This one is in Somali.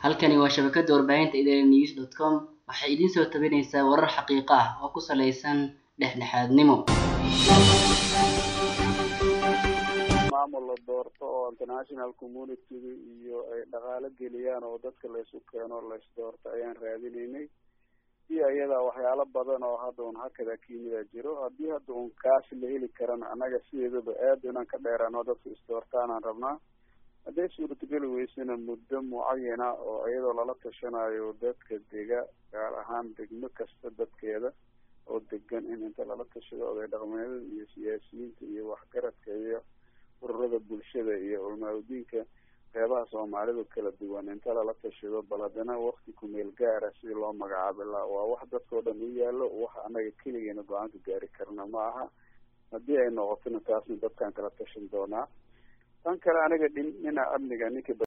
halkani waa shabakada warbaahinta idaaha news dot com waxay idiin soo tabinaysaa warar xaqiiqo ah oo ku saleysan dhexdhexaadnimo maamul la doorto oo international communityga iyo ay dhaqaalo geliyaan oo dadka laysu keeno lays doorto ayaan raadinaynay iyo iyada waxyaalo badan oo hadda un hakada kimida jiro haddii hadda un kaasi la heli karana annaga sideedaba aad inaan ka dheeraano dadka isdoortaanaan rabnaa hadday suurtageli weysana muddo mucayana oo iyadoo lala tashanayo dadka dega gaar ahaan degmo kasta dadkeeda oo degan in inta lala tashado oday dhaqmeedada iyo siyaasiyiinta iyo waxgaradka iyo ururada bulshada iyo culmaa-udiinka qeybaha soomaalidu kala duwan inta lala tashado bal haddana wakti kumeel gaara si loo magacaabi laha waa wax dadkao dhan u yaallo wax anaga keligeena go-aanka gaari karna ma aha haddii ay noqotona taasna dadkaan kala tashan doonaa tan kale aniga dhin dhinaca amniga ninka